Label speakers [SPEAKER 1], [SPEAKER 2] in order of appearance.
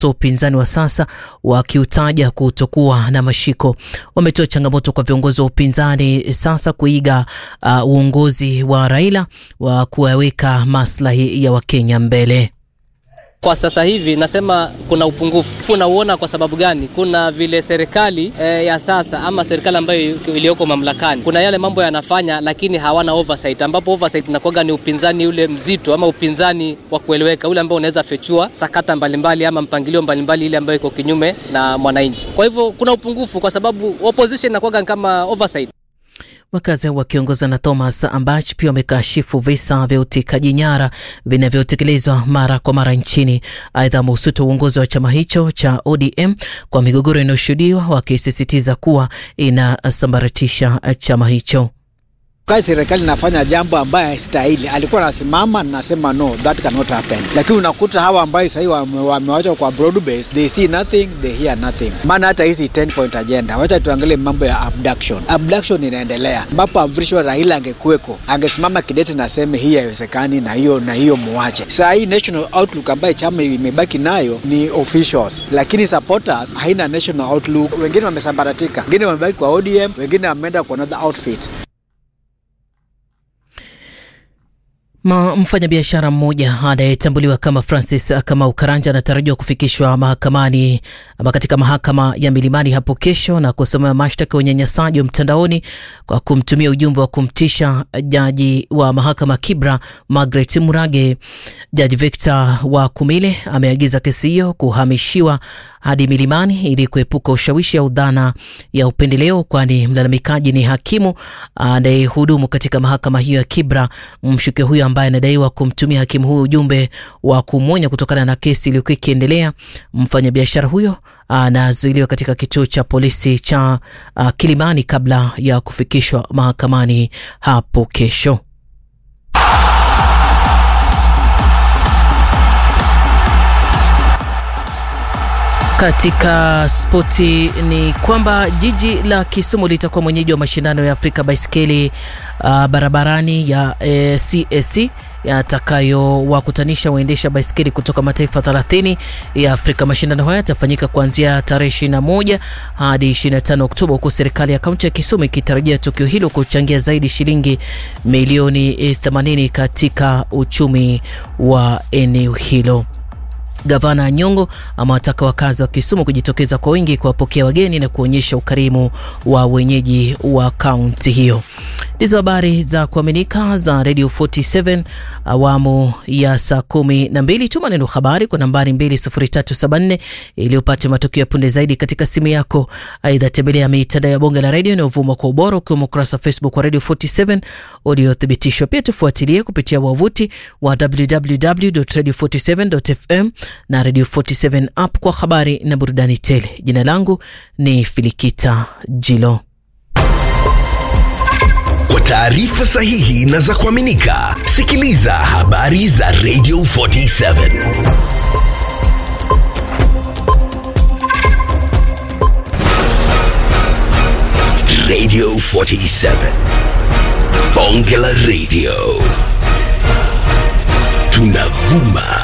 [SPEAKER 1] upinzani wa sasa wakiutaja kutokuwa na mashiko. Wametoa changamoto kwa viongozi wa upinzani sasa kuiga uh, uongozi wa Raila wa kuwaweka maslahi ya Wakenya mbele.
[SPEAKER 2] Kwa sasa hivi nasema kuna upungufu. Unauona kwa sababu gani? Kuna vile serikali e, ya sasa ama serikali ambayo iliyoko mamlakani, kuna yale mambo yanafanya, lakini hawana oversight, ambapo oversight inakuwa ni upinzani ule mzito ama upinzani wa kueleweka, ule ambao unaweza fechua sakata mbalimbali ama mpangilio mbalimbali ile ambayo iko kinyume na mwananchi. Kwa hivyo kuna upungufu kwa sababu opposition inakuwa kama oversight.
[SPEAKER 1] Wakazi wakiongozwa na Thomas Ambach pia wamekashifu visa vya utekaji nyara vinavyotekelezwa mara kwa mara nchini. Aidha, wamehusuta uongozi wa chama hicho cha ODM kwa migogoro inayoshuhudiwa, wakisisitiza kuwa inasambaratisha chama hicho.
[SPEAKER 3] Wakati serikali inafanya jambo ambaye haistahili, alikuwa anasimama nasema no that cannot happen, lakini unakuta hawa ambayo sahii wamewachwa kwa broad base, they see nothing, they hear nothing. Maana hata hizi 10 point agenda, wacha tuangalie mambo ya abduction. Abduction inaendelea ambapo amvrishwa Raila angekuweko, angesimama kidete na seme hii haiwezekani na hiyo na hiyo muache. Saa hii national outlook ambayo chama imebaki nayo ni officials, lakini supporters haina national outlook. Wengine wamesambaratika, wengine wamebaki kwa ODM, wengine wameenda kwa another outfit.
[SPEAKER 1] Mfanyabiashara mmoja anayetambuliwa kama Francis Kamau Karanja anatarajiwa kufikishwa mahakamani ama katika mahakama ya Milimani hapo kesho na kusomewa mashtaka ya unyanyasaji wa mtandaoni kwa kumtumia ujumbe wa kumtisha jaji wa mahakama Kibra Margaret Murage. Jaji Victor wa Kumile ameagiza kesi hiyo kuhamishiwa hadi Milimani ili kuepuka ushawishi au dhana ya upendeleo, kwani mlalamikaji ni hakimu anayehudumu katika mahakama hiyo ya Kibra. Mshukiwa huyo ambaye anadaiwa kumtumia hakimu huyo ujumbe wa kumwonya kutokana na kesi iliyokuwa ikiendelea. Mfanyabiashara huyo anazuiliwa katika kituo cha polisi cha uh, Kilimani kabla ya kufikishwa mahakamani hapo kesho. Katika spoti ni kwamba jiji la Kisumu litakuwa mwenyeji wa mashindano ya Afrika baiskeli uh, barabarani ya eh, CAC yatakayowakutanisha waendesha baiskeli kutoka mataifa 30 ya Afrika. Mashindano haya yatafanyika kuanzia tarehe 21 hadi 25 Oktoba, huku serikali ya kaunti ya Kisumu ikitarajia tukio hilo kuchangia zaidi shilingi milioni 80 katika uchumi wa eneo hilo. Gavana Nyong'o amewataka wakazi wa Kisumu kujitokeza kwa wingi kuwapokea wageni na kuonyesha ukarimu wa wenyeji wa kaunti hiyo. Ndizo habari za kuaminika za Radio 47 awamu ya saa kumi na mbili. Tuma neno habari kwa nambari 20374 ili upate matukio ya punde zaidi katika simu yako. Aidha, tembelea mitandao ya bonge la redio inayovuma kwa ubora ukiwemo ukurasa wa Facebook wa Radio 47 uliothibitishwa. Pia tufuatilie kupitia wavuti wa www.radio47.fm na Radio 47 app kwa habari na burudani tele. Jina langu ni Filikita Jilo.
[SPEAKER 4] Kwa taarifa sahihi na za kuaminika, sikiliza habari za Radio 47 Radio 47 Bonge la Radio tunavuma